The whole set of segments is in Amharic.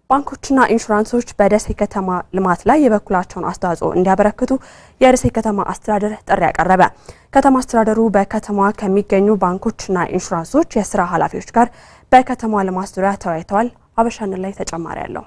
ባንኮችና ኢንሹራንሶች በደሴ ከተማ ልማት ላይ የበኩላቸውን አስተዋጽኦ እንዲያበረክቱ የደሴ ከተማ አስተዳደር ጥሪ ያቀረበ። ከተማ አስተዳደሩ በከተማዋ ከሚገኙ ባንኮችና ኢንሹራንሶች የስራ ኃላፊዎች ጋር በከተማ ልማት ዙሪያ ተወያይተዋል። አበሻን ላይ ተጨማሪ አለው።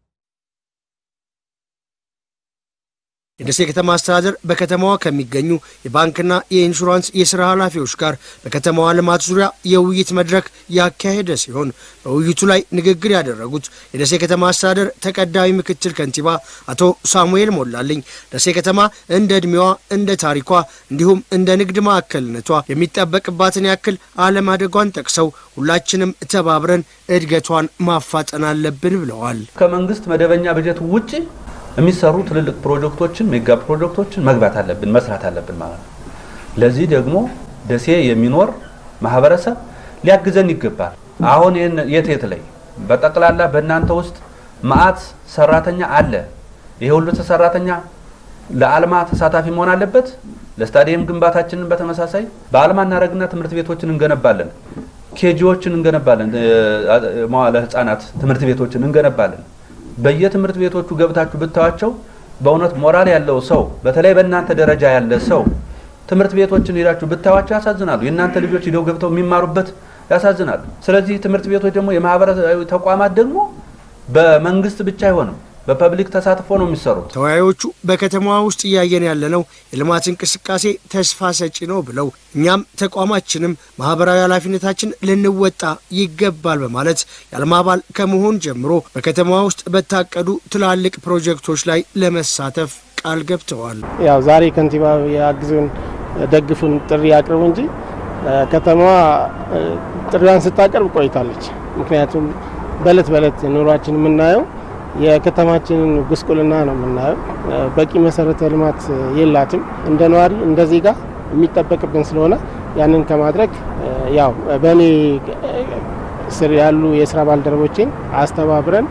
የደሴ ከተማ አስተዳደር በከተማዋ ከሚገኙ የባንክና የኢንሹራንስ የስራ ኃላፊዎች ጋር በከተማዋ ልማት ዙሪያ የውይይት መድረክ ያካሄደ ሲሆን በውይይቱ ላይ ንግግር ያደረጉት የደሴ ከተማ አስተዳደር ተቀዳሚ ምክትል ከንቲባ አቶ ሳሙኤል ሞላልኝ ደሴ ከተማ እንደ እድሜዋ፣ እንደ ታሪኳ እንዲሁም እንደ ንግድ ማዕከልነቷ የሚጠበቅባትን ያክል አለማደጓን ጠቅሰው ሁላችንም ተባብረን እድገቷን ማፋጠን አለብን ብለዋል። ከመንግስት መደበኛ በጀት ውጭ የሚሰሩ ትልልቅ ፕሮጀክቶችን ሜጋ ፕሮጀክቶችን መግባት አለብን መስራት አለብን ማለት ነው። ለዚህ ደግሞ ደሴ የሚኖር ማህበረሰብ ሊያግዘን ይገባል። አሁን ይህን የት የት ላይ በጠቅላላ በእናንተ ውስጥ መዓት ሰራተኛ አለ። ይሄ ሁሉ ሰራተኛ ለአልማ ተሳታፊ መሆን አለበት። ለስታዲየም ግንባታችንን በተመሳሳይ በአልማ እናደረግና ትምህርት ቤቶችን እንገነባለን። ኬጂዎችን እንገነባለን። መዋለ ህጻናት ትምህርት ቤቶችን እንገነባለን። በየትምህርት ቤቶቹ ገብታችሁ ብታዋቸው በእውነት ሞራል ያለው ሰው በተለይ በእናንተ ደረጃ ያለ ሰው ትምህርት ቤቶችን ሄዳችሁ ብታዋቸው ያሳዝናሉ። የእናንተ ልጆች ሂደው ገብተው የሚማሩበት ያሳዝናሉ። ስለዚህ ትምህርት ቤቶች ደግሞ የማህበረሰባዊ ተቋማት ደግሞ በመንግስት ብቻ አይሆንም በፐብሊክ ተሳትፎ ነው የሚሰሩት። ተወያዮቹ በከተማዋ ውስጥ እያየን ያለነው የልማት እንቅስቃሴ ተስፋ ሰጪ ነው ብለው እኛም ተቋማችንም ማህበራዊ ኃላፊነታችን ልንወጣ ይገባል በማለት የአልማ አባል ከመሆን ጀምሮ በከተማዋ ውስጥ በታቀዱ ትላልቅ ፕሮጀክቶች ላይ ለመሳተፍ ቃል ገብተዋል። ያው ዛሬ ከንቲባ የአግዙን ደግፉን ጥሪ አቅርቡ እንጂ ከተማዋ ጥሪዋን ስታቀርብ ቆይታለች። ምክንያቱም በእለት በእለት ኑሯችን የምናየው የከተማችንን ጉስቁልና ነው የምናየው። በቂ መሰረተ ልማት የላትም። እንደ ነዋሪ እንደ ዜጋ የሚጠበቅብን ስለሆነ ያንን ከማድረግ ያው በእኔ ስር ያሉ የስራ ባልደረቦችን አስተባብረን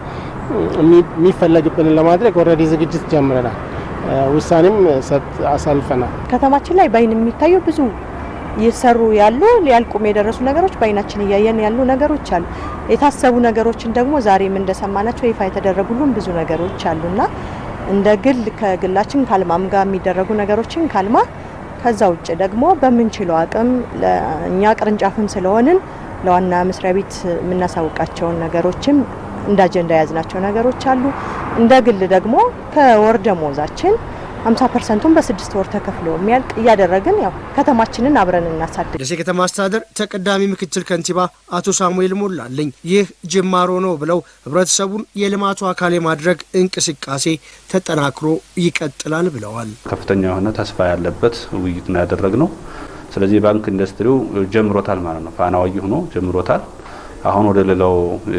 የሚፈለግብንን ለማድረግ ኦልሬዲ ዝግጅት ጀምረናል። ውሳኔም አሳልፈናል። ከተማችን ላይ በአይን የሚታዩ ብዙ እየሰሩ ያሉ ሊያልቁም የደረሱ ነገሮች በአይናችን እያየን ያሉ ነገሮች አሉ። የታሰቡ ነገሮችን ደግሞ ዛሬም እንደሰማናቸው ይፋ የተደረጉልን ብዙ ነገሮች አሉና እንደ ግል ከግላችን ከአልማም ጋር የሚደረጉ ነገሮችን ካልማ ከዛ ውጭ ደግሞ በምንችለው አቅም እኛ ቅርንጫፍም ስለሆንን ለዋና መስሪያ ቤት የምናሳውቃቸውን ነገሮችም እንደ አጀንዳ የያዝናቸው ነገሮች አሉ። እንደ ግል ደግሞ ከወር ደሞዛችን 50 ፐርሰንቱን በስድስት ወር ተከፍሎ የሚያልቅ እያደረግን ያው ከተማችንን አብረን እናሳድግ። ደሴ ከተማ አስተዳደር ተቀዳሚ ምክትል ከንቲባ አቶ ሳሙኤል ሞላልኝ ይህ ጅማሮ ነው ብለው ህብረተሰቡን የልማቱ አካል የማድረግ እንቅስቃሴ ተጠናክሮ ይቀጥላል ብለዋል። ከፍተኛ የሆነ ተስፋ ያለበት ውይይት ነው ያደረግነው። ስለዚህ የባንክ ኢንዱስትሪው ጀምሮታል ማለት ነው። ፋናዋይ ሆኖ ጀምሮታል። አሁን ወደ ሌላው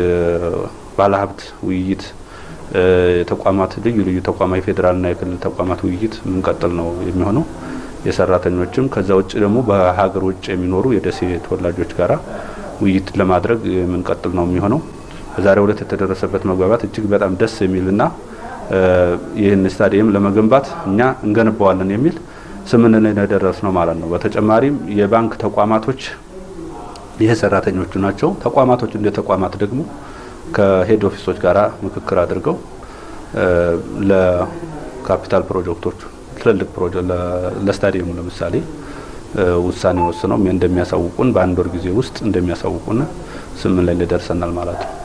ባለሀብት ውይይት የተቋማት ልዩ ልዩ ተቋማት የፌዴራልና የክልል ተቋማት ውይይት የምንቀጥል ነው የሚሆነው። የሰራተኞችም ከዛ ውጭ ደግሞ በሀገር ውጭ የሚኖሩ የደሴ ተወላጆች ጋራ ውይይት ለማድረግ የምንቀጥል ነው የሚሆነው። በዛሬው ዕለት የተደረሰበት መግባባት እጅግ በጣም ደስ የሚልና ይህን ስታዲየም ለመገንባት እኛ እንገነባዋለን የሚል ስምምነት ላይ ደረስ ነው ማለት ነው። በተጨማሪም የባንክ ተቋማቶች ይህ ሰራተኞቹ ናቸው። ተቋማቶች እንደ ተቋማት ደግሞ ከሄድ ኦፊሶች ጋር ምክክር አድርገው ለካፒታል ፕሮጀክቶቹ ትልልቅ ፕሮጀክት ለስታዲየሙ ለምሳሌ ውሳኔ ወስነው እንደሚያሳውቁን በአንድ ወር ጊዜ ውስጥ እንደሚያሳውቁን ስምን ላይ ደርሰናል ማለት ነው።